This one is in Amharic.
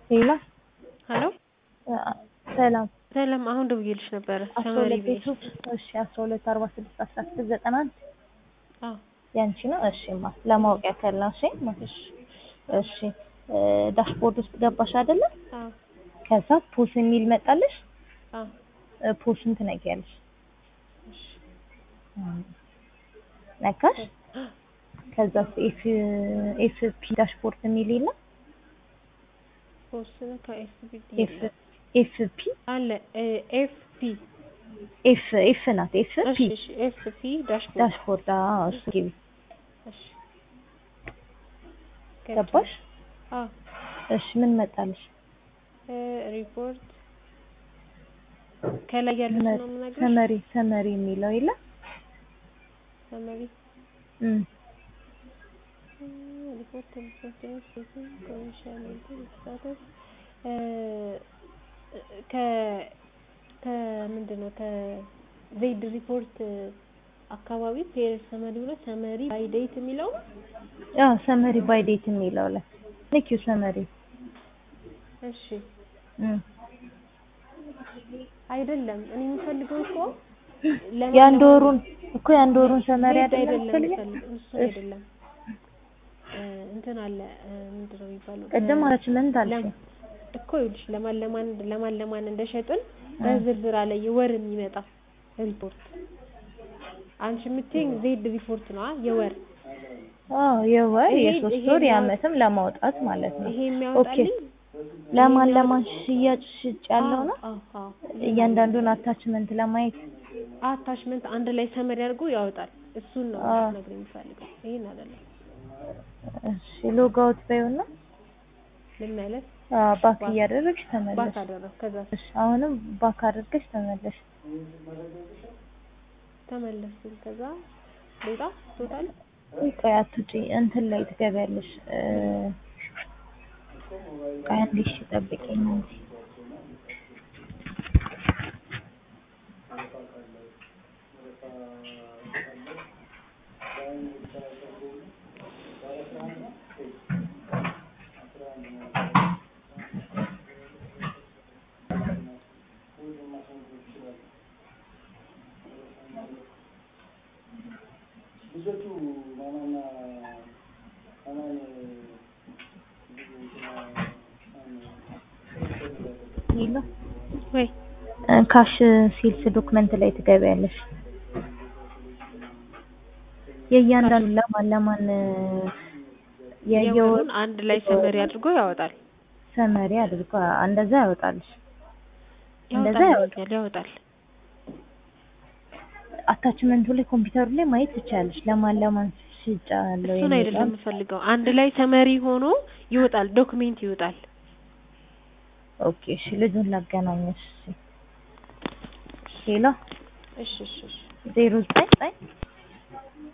ሄሎ ሄሎ ሰላም ሰላም አሁን ደውዬልሽ ነበረ አስራ ሰመሪ ሁለት ብዬሽ ቤቱ እሺ አስራ ሁለት አርባ ስድስት አስራ ስድስት ዘጠና አንድ አዎ ያንቺ ነው እሺ ማ ለማወቅ ያክል ነው እሺ ማ እሺ እሺ ዳሽቦርድ ውስጥ ገባሽ አይደለ አዎ ከዛ ፖስ የሚል መጣልሽ አዎ ፖስን ትነጊያለሽ እሺ ነካሽ ከዛ ኤፍ ኤፍ ፒ ዳሽቦርድ የሚል የለም ፖስን ከኤፍቢ ኤፍ ኤፍ ፒ አለ ኤፍ ፒ ኤፍ ኤፍ ናት ኤፍ እሺ ፒ እሺ ኤፍ ፒ ዳሽቦርድ ዳሽቦርድ አዎ እሱ ግቢ እሺ ገባሽ አዎ እሺ ምን መጣልሽ ሪፖርት ከላይ ያሉት ነው የምነግርሽ ሰመሪ ሰመሪ የሚለው የለም ሰመሪ እም ሪፖርት ኮሜርሻል ስታተስ ከ ከምንድን ነው ከዜድ ሪፖርት አካባቢ ፔር ሰመሪ ብሎ ሰመሪ ባይ ዴት የሚለው አዎ ሰመሪ ባይ ዴት የሚለው ላይ ልኪው ሰመሪ እሺ እም አይደለም እኔ የምፈልገው እኮ የአንድ ወሩን እኮ የአንድ ወሩን ሰመሪ ዜድ አይደለም አይደለም የምትፈልጊው? የምፈልገው እሱ አይደለም እንትን አለ ምንድን ነው የሚባለው ቅድም አታችመንት አልሽ ለም- እኮ ይኸውልሽ ለማን ለማን ለማን ለማን እንደሸጥን በዝርዝር አለ የወር የሚመጣ ሪፖርት አንቺ የምትይኝ ዜድ ሪፖርት ነው የወር አዎ የወር ይሄ- የሶስት ይሄ ወር የሚያወጣ- የአመትም ለማውጣት ማለት ነው ይሄ የሚያወጣልኝ ለማን ለማን ሽያጭ ሽጭ ያለው ነው አዎ አዎ እያንዳንዱን አታችመንት ለማየት አታችመንት አንድ ላይ ሰመሪ አድርጎ ያወጣል እሱን ነው አዎ። ነገር የሚፈልገው ይሄን አይደለም እሺ ሎግ አውት በይውና ልመለስ አዎ ባክ ባክ- እያደረግሽ ባክ ተመለሽ አደረግ ከዛ እሺ አሁንም ባክ አድርገሽ ተመለሽ ተመለስኩኝ ከዛ ሌጣ ቶታል ቆይ አትውጪ እንትን ላይ ትገቢያለሽ እ ቆይ አንዴ እሺ ጠብቂኝ እንጂ ሄሎ ወይ እ ካሽ ሴልስ ዶክመንት ላይ ትገቢያለሽ የእያንዳንዱ ለማን ለማን እ የየወሩ የወሩን አንድ ላይ ሰመሪ አድርጎ ያወጣል ሰመሪ አድርጎ እንደዛ ያወጣልሽ እንደዛ ያወጣል ያወጣል አታችመንቱ ላይ ኮምፒውተሩ ላይ ማየት ትችያለሽ ለማን ለማን ሽጫለሁ እሱን አይደለም የምፈልገው አንድ ላይ ሰመሪ ሆኖ ይወጣል ዶክሜንት ይወጣል ኦኬ እሺ ልጁን ላገናኘሽ እሺ ሄሎ እሺ እሺ እሺ ዜሮ ዘጠኝ